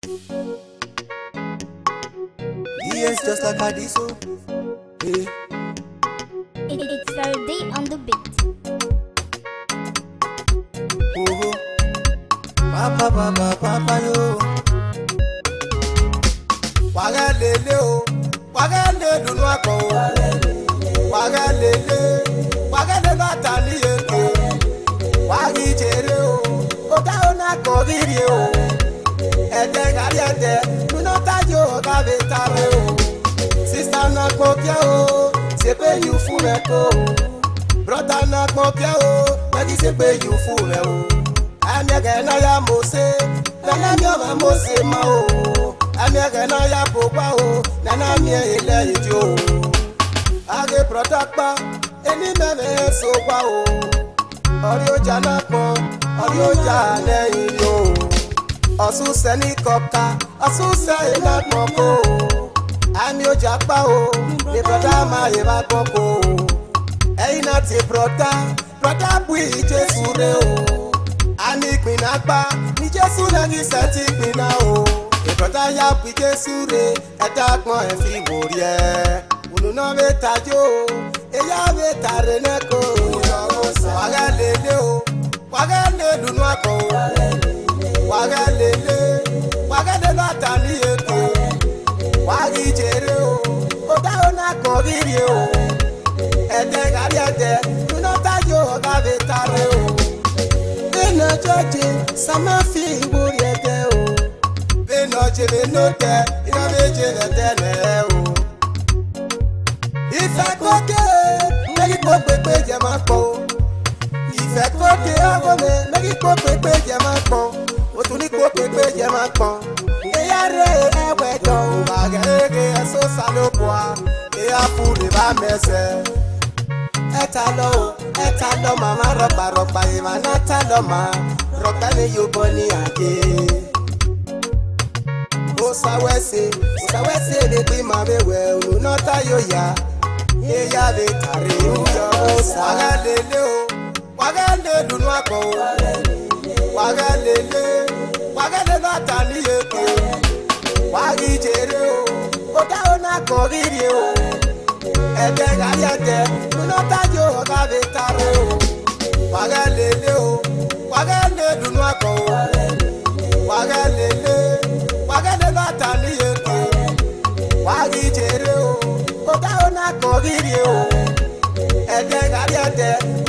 Yes, just like I did so. Yeah. It, it's Faraday on the beat. Oh, papa, papa, papa, yo. Wàgá lele o, wàgá lè dunu akọ o. Wàgá lele, wàgá lè lọ ata ní èké. Wàgí jèrè o, ó dá o náà kọ rírì o. Ẹ̀jẹ̀ kárí ẹ̀jẹ̀, nínú tájú ọ̀gá mi tàbí o. Sísá náà pọ̀ kí o, ṣe pé yù fún rẹ̀ kó o. Brọ́dá náà pọ̀ kí o, lẹ́kí ṣe pé yù fún rẹ̀ o. Ẹ̀mẹ̀kẹ̀ náà yá mo ṣe, nana mi ọ̀ma mo ṣe mọ́ o. Ẹ̀mẹ̀kẹ̀ náà yá bò wá o, nana mi ẹ̀ ilẹ̀ ìdí o. Àgé brọ́dá pa, ẹni mẹ́mẹ́ so wá o. Ọ̀rí ọjà náà pọ̀, ọ̀rí ọjà lẹ́yìn lò ó. Ọ̀sùn sẹ́ni kọ̀ọ̀ka, ọ̀sùn sẹ́yìn náà pọ̀ kó o. Àmì ọjà pa o, ní brọ́dá máa yẹ bá gbọ́ kó o. Ẹyin náà ti brọ́dá, brọ́dá bu ìjésù rẹ o. Àmì ìpinna pa, ní Jésù náà ní sẹ́ńtì ìpinna o. Ìbrọ́dá yá bu ìjésù rẹ, ẹ̀dá pọ́n ẹ̀ fi wò rí ẹ̀. Ònùnà bẹ tajó o, èyá bẹ tàrẹ náà kó o. Wàgá lélẹ̀ o, wàgá lè dùnú àkọ́ o. Wàgá lélẹ̀, wàgá lè lọ́ àtà ní èkó. Wàgí jèrè o, ó dáhùn náà kọ́ rírì o ẹ̀jẹ̀ kárí ẹ̀jẹ̀ nínú tájú ọ̀gá mi tààrẹ o. Bẹ́ẹ̀nà jọ́jẹ́ sàmá fi ìwúrí ẹ̀jẹ̀ o. Bẹ́ẹ̀nà jèrè ló tẹ iná méje lẹ́tẹ̀ lẹ́ o. Ìfẹ́ kó dé mẹ́kí kó pépé jẹ máa pọ̀ o. Ìfẹ́ kó dé ọkọ mi mẹ́kí kó pépé jẹ máa pọ̀. O tún ní kó pépé jẹ máa pọ̀. Ìyá rẹ̀ ẹ̀wẹ̀ dọ̀ o. Bàgẹ́gẹ́ ẹ̀sọ́ sálóbùà. Ìyá fún lè bá mẹ́sẹ̀ ẹta lọ o ẹta lọ màmá rọpa rọpa ìmà náà ta lọ mà rọpa ni yóò bọ ní àgé. ó sáwẹ́sẹ̀ ó sáwẹ́sẹ̀ lè gbé màá bẹ wẹ̀ òun náà tá yóò yá yéyá lè tàrí ìjọ ó sá. wàgá lélẹ̀ o wàgá lè dùnú àpọ̀ o wàgá lélẹ̀ wàgá lè lọ́ àtà ní èkó wàgí jèrè o ó dáhùn náà kọ́ rírì o ẹ̀jẹ̀ kárí ẹ̀jẹ̀ nínú tájú ọ̀gá mi tààrẹ o. wàgá lélẹ̀ o wàgá lè dùnú àkọ́ o. wàgá lélẹ̀ wàgá lè lọ́ àtà ní èkó. wàgí jèrè o ó dáhùn náà kọ́ rírì o. ẹ̀jẹ̀ kárí ẹ̀jẹ̀